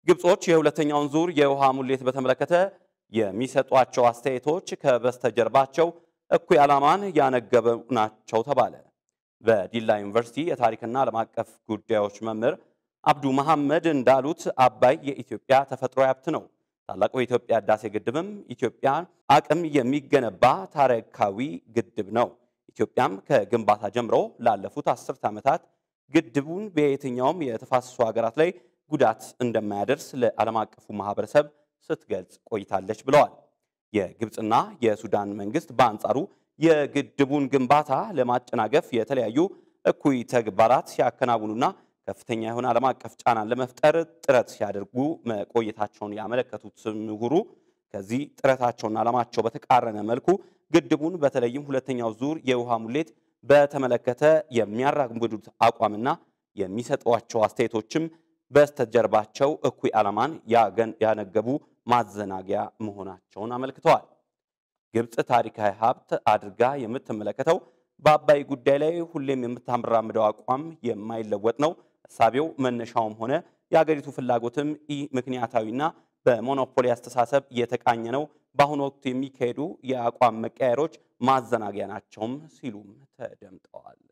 ግብጾች የሁለተኛውን ዙር የውሃ ሙሌት በተመለከተ የሚሰጧቸው አስተያየቶች ከበስተጀርባቸው እኩይ ዓላማን ያነገቡ ናቸው ተባለ። በዲላ ዩኒቨርሲቲ የታሪክና ዓለም አቀፍ ጉዳዮች መምህር አብዱ መሐመድ እንዳሉት አባይ የኢትዮጵያ ተፈጥሮ ሀብት ነው። ታላቁ የኢትዮጵያ ህዳሴ ግድብም ኢትዮጵያ አቅም የሚገነባ ታሪካዊ ግድብ ነው። ኢትዮጵያም ከግንባታ ጀምሮ ላለፉት አስርት ዓመታት ግድቡን በየትኛውም የተፋሰሱ ሀገራት ላይ ጉዳት እንደማያደርስ ለዓለም አቀፉ ማህበረሰብ ስትገልጽ ቆይታለች ብለዋል። የግብፅና የሱዳን መንግስት በአንጻሩ የግድቡን ግንባታ ለማጨናገፍ የተለያዩ እኩይ ተግባራት ሲያከናውኑና ከፍተኛ የሆነ ዓለም አቀፍ ጫናን ለመፍጠር ጥረት ሲያደርጉ መቆየታቸውን ያመለከቱት ምሁሩ ከዚህ ጥረታቸውና ዓላማቸው በተቃረነ መልኩ ግድቡን በተለይም ሁለተኛው ዙር የውሃ ሙሌት በተመለከተ የሚያራምዱት አቋምና የሚሰጧቸው አስተያየቶችም በስተጀርባቸው እኩይ ዓላማን ያነገቡ ማዘናጊያ መሆናቸውን አመልክተዋል። ግብፅ ታሪካዊ ሀብት አድርጋ የምትመለከተው በአባይ ጉዳይ ላይ ሁሌም የምታራምደው አቋም የማይለወጥ ነው። እሳቤው መነሻውም ሆነ የአገሪቱ ፍላጎትም ኢ ምክንያታዊና በሞኖፖሊ አስተሳሰብ የተቃኘ ነው። በአሁኑ ወቅት የሚካሄዱ የአቋም መቀያየሮች ማዘናጊያ ናቸውም ሲሉም ተደምጠዋል።